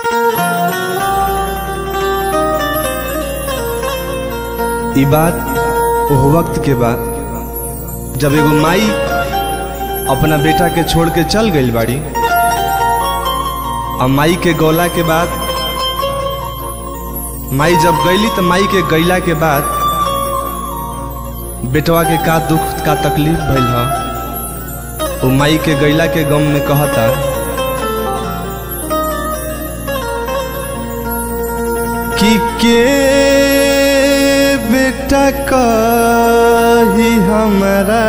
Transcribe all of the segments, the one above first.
ई बात ओह वक्त के बाद जब एगो माई अपना बेटा के छोड़ के चल गई बाड़ी और माई के गौला के बाद माई जब गईली तो माई के गईला के बाद बेटवा के का दुख का तकलीफ भइल ह वो माई के गईला के गम में कहता कि के बेटा कही हमारा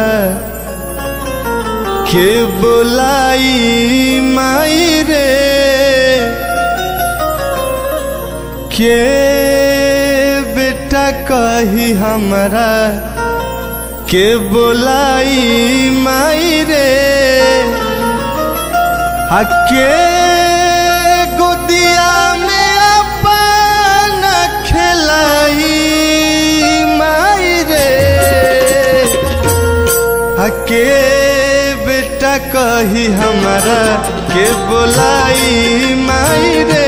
के बोलाई माई रे के बेटा कही हमारा के बोलाई माई रे हके गोदिया में अपन खिलाई माई रे हके बेटा कही हमारा के बोलाई माई रे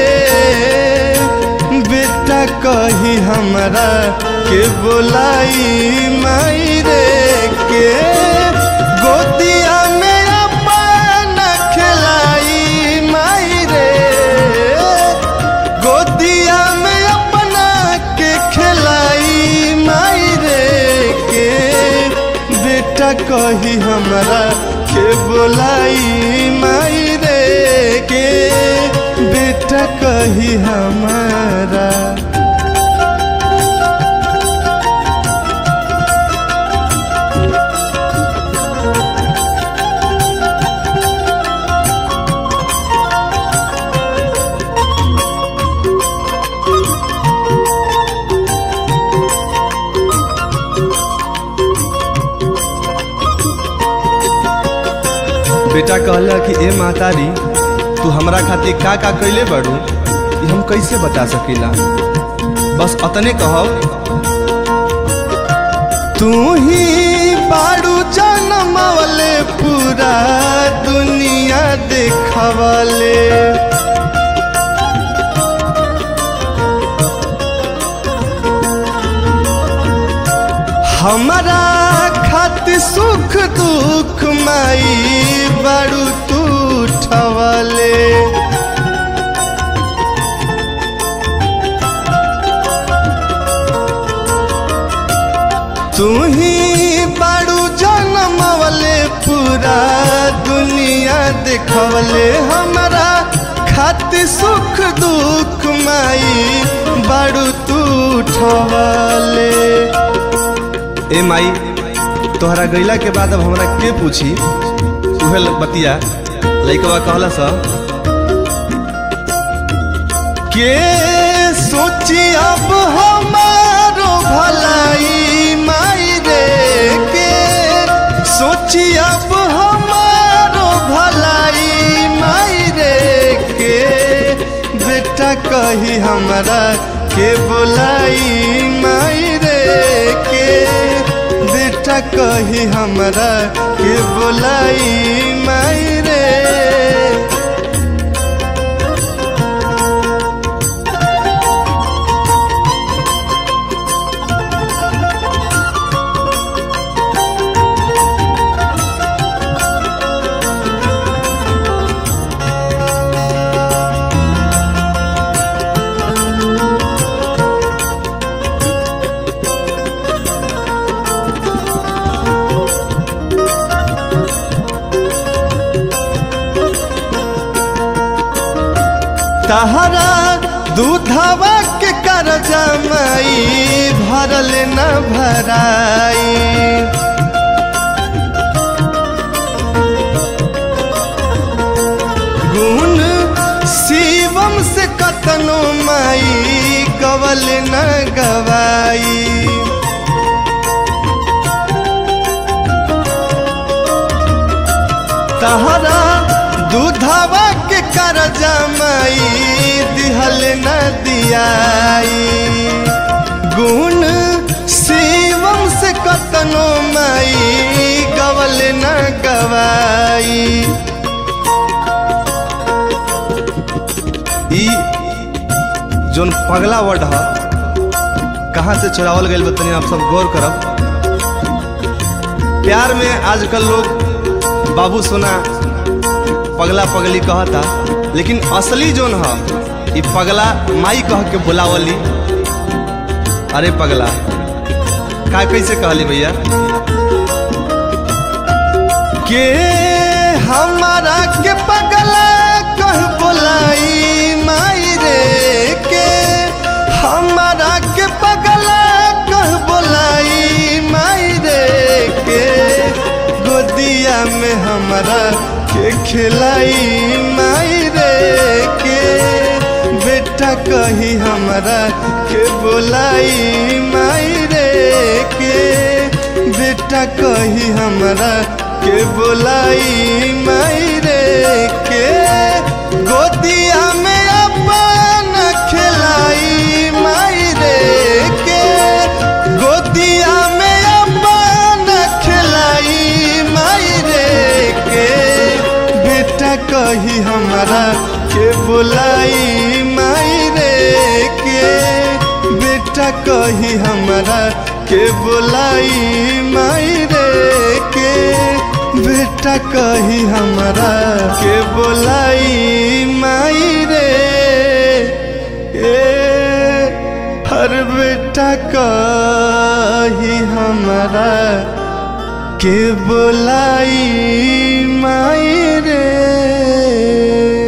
बेटा कही हमारा के बोलाई माई रे के गोदिया में अपन खिलाई माई रे गोदिया में अपना के खिलाई माई रे के बेटा कही हमारा के बोलाई माई रे के बेटा कही हमारा बेटा कहला कि ए मातारी तू हमरा खातिर का का कैले बड़ू ये हम कैसे बता सकीला बस अतने कहो तू ही बाड़ू जनमवले पूरा दुनिया देखवले हमारा खातिर सुख दुख माई बड़ू तू ठवले तू ही बड़ू जनमवले पूरा दुनिया देखवले हमारा खातिर सुख दुख माई बड़ू तू ठवले ए माई तोहरा गईला के बाद अब हमरा के पूछी उहे बतिया लइकवा कहला सा के सोची अब हमारो भलाई माई रे के सोची अब हमारो भलाई माई रे के बेटा कही हमरा के बोलाई माई रे के बेटा कही हमरा के बोलाई माई रे तहरा दूधवा के करजा माई भरल न भराई गुण शिवम से कतनो माई कवल न गवाई तहरा दूधवा के करजा माई दिहल न दियाई गुण शिवम से कतनो माई गवल न गवाई ई जोन पगला वर्ड ह कहाँ से चुरावल गइल बा तनी आप सब गौर करब प्यार में आजकल लोग बाबू सोना पगला पगली कहता लेकिन असली जोन ह ई पगला माई कह के बुलावली अरे पगला का कैसे कहली भैया के हमारा के पगला कह बोलाई माई रे के हमारा के पगला कह बोलाई माई रे के गोदिया में हमारा के खिलाई माई रे के बेटा कही हमारा के बोलाई माई रे के बेटा कही हमारा के बोलाई माई रे के गोदिया में अपन खिलाई माई रे के गोदिया में अपन खिलाई माई रे के बेटा कही हमारा के बोलाई माई रे के बेटा कही हमारा के बोलाई माई रे के बेटा कही हमारा के बोलाई माई रे ए हर बेटा कही हमारा के बोलाई माई रे